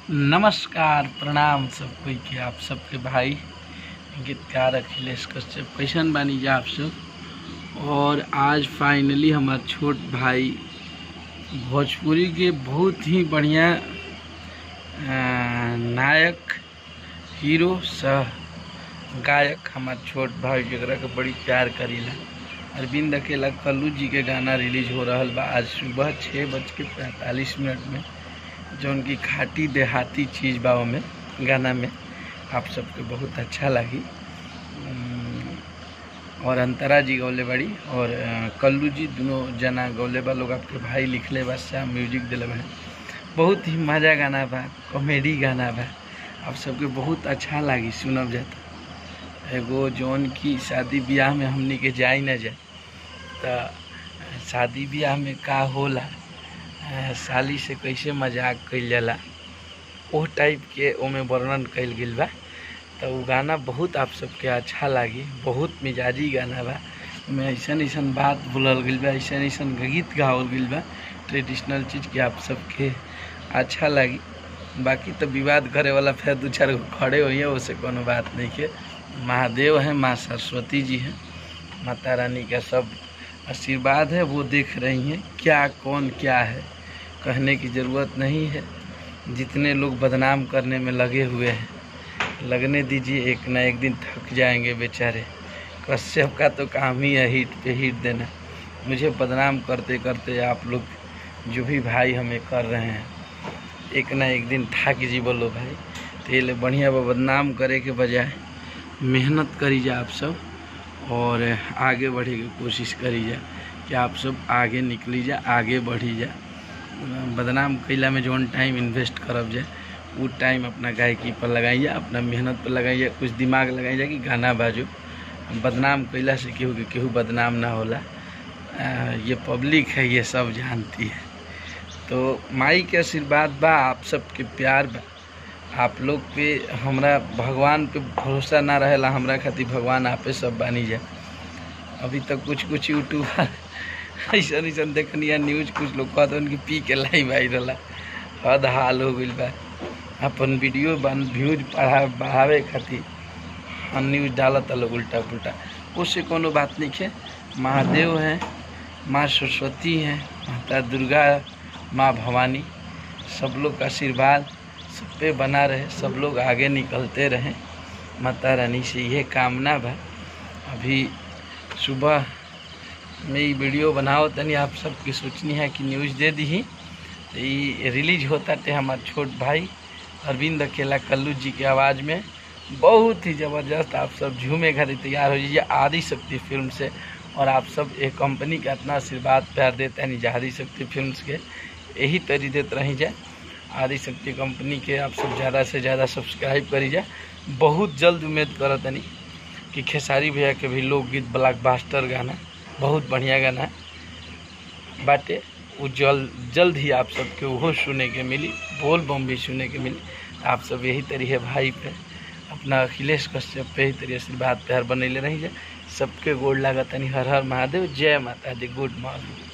नमस्कार प्रणाम सब कोई के आप सबके भाई गीतकार अखिलेश कश्यप कैसन बानी जा आप सब और आज फाइनली हमार छोट भाई भोजपुरी के बहुत ही बढ़िया अ, नायक हीरो सह गायक हमार छोट भाई जकरा के बड़ी प्यार करीला अरविंद अकेला कल्लू जी के गाना रिलीज हो रहल बा आज सुबह छः बज के पैंतालीस मिनट में जौन की खाटी देहाती चीज़ बा में गाना में आप सबके बहुत अच्छा लगी उम, और अंतरा जी गौले बड़ी और अ, कल्लू जी दोनों जना गौले बा लोग आपके भाई लिखले बा श्याम म्यूजिक दिले बा बहुत ही मज़ा गाना बा कॉमेडी गाना बा आप सबके बहुत अच्छा लगी सुनब जाता एगो जौन की शादी ब्याह में हमनी के जाई ना जाए तो शादी ब्याह में का होला अ, साली से कैसे मजाक कइल जाला ओह टाइप के ओमे वर्णन कइल गेल बा तो उ गाना बहुत आप सबके अच्छा लागी बहुत मिजाजी गाना बा में ऐसन ऐसन बात बोलल गेल बा ऐसन ऐसन गीत गावल गेल बा ट्रेडिशनल चीज़ के आप सबके अच्छा लागी बाकी तो विवाद करे वाला फिर दू चार गो खड़े होइए उससे कोनो बात नहीं के महादेव हैं माँ सरस्वती जी हैं माता रानी का सब आशीर्वाद है वो देख रही हैं क्या कौन क्या है कहने की ज़रूरत नहीं है जितने लोग बदनाम करने में लगे हुए हैं लगने दीजिए एक ना एक दिन थक जाएंगे बेचारे कश्यप का तो काम ही है हिट पे हिट देना मुझे बदनाम करते करते आप लोग जो भी भाई हमें कर रहे हैं एक ना एक दिन थक जी बोलो भाई तो ये ले बढ़िया बा बदनाम करे के बजाय मेहनत करी जा आप सब और आगे बढ़े की कोशिश करी जा कि आप सब आगे निकली जा आगे बढ़ी जा बदनाम कैला में जौन टाइम इन्वेस्ट करब जाए वो टाइम अपना गायकी पर लगाई जा अपना मेहनत पर लगाई जा कुछ दिमाग लगाई जा कि गाना बाजो बदनाम कैला से केहू के केहू बदनाम ना होला आ, ये पब्लिक है ये सब जानती है तो माई के आशीर्वाद बा आप सबके प्यार बा आप लोग पे हमरा भगवान पे भरोसा ना रहेला हमरा खातिर भगवान आपे सब बानी जा अभी तक कुछ कुछ यूट्यूबर ऐसा ऐसा देखनी है न्यूज कुछ लोग कहते उनकी पी के लाइव आई रहा हद हाल हो गई बा अपन वीडियो बन व्यूज बढ़ा बढ़ावे खातिर हम न्यूज डालत लोग उल्टा पुल्टा उससे कोनो बात नहीं है महादेव हैं माँ सरस्वती हैं माता दुर्गा माँ भवानी सब लोग का आशीर्वाद सब पे बना रहे सब लोग आगे निकलते रहें माता रानी से यह कामना बा अभी सुबह में ये वीडियो बनाओ तनी आप सबकी सोचनी है कि न्यूज़ दे दी तो ये रिलीज होता थे हमारे छोट भाई अरविंद अकेला कल्लू जी के आवाज़ में बहुत ही ज़बरदस्त आप सब झूमे घरे तैयार हो जाइए आदि शक्ति फिल्म से और आप सब एक कंपनी का इतना आशीर्वाद प्यार देते हैं निजा आदि शक्ति फिल्म के यही तरी देते रही जाए आदि शक्ति कंपनी के आप सब ज़्यादा से ज़्यादा सब्सक्राइब करी जाए बहुत जल्द उम्मीद करत तनी कि खेसारी भैया के भी लोकगीत ब्लॉकबस्टर गाना बहुत बढ़िया गाना है बाटे वो जल्द जल्द ही आप सबके वो सुने के मिली बोल बम भी सुने के मिली आप सब यही तरी है भाई पे अपना अखिलेश कश्यप पे ही तरी आशीर्वाद प्यार बनैले रही जाए सबके गोड़ लागत हर हर महादेव जय माता दी गुड मॉर्निंग